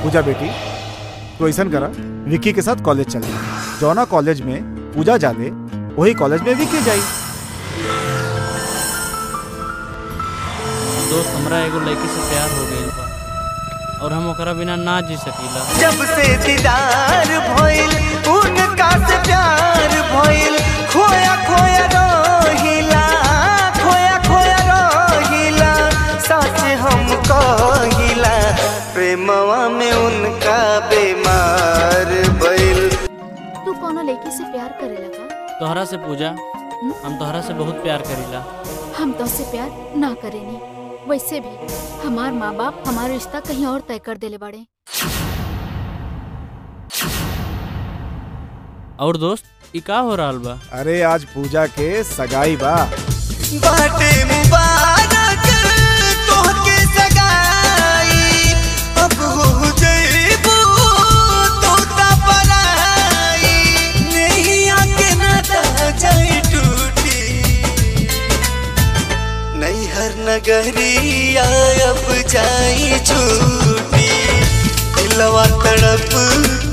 पूजा बेटी तो ऐसा करा विक्की के साथ कॉलेज चल जौना कॉलेज में पूजा जाले वही कॉलेज में विक्की जाई दोस्त हमरा एगो लड़की से प्यार हो गइल बा और हम ओकरा बिना ना जी सकीला जब से दीदार भइल उनका से प्यार भइल खोया खोया रहिला खोया खोया रहिला सच हम कहिला प्रेमवा में उनका बीमार भइल तू कोनो लड़की से प्यार करे लगा तोहरा से पूजा हम तोहरा से बहुत प्यार करीला हम तो से प्यार ना करेनी वैसे भी हमार माँ बाप हमारा रिश्ता कहीं और तय कर देले बड़े और दोस्त ई का हो रहल बा अरे आज पूजा के सगाई बा बाटे मुबारक तोहके सगाई अब हो जइबू तू त पराई नैया के नाता जाई टूटी नैहर नगरिया अब जाई छूटी दिलवा तड़प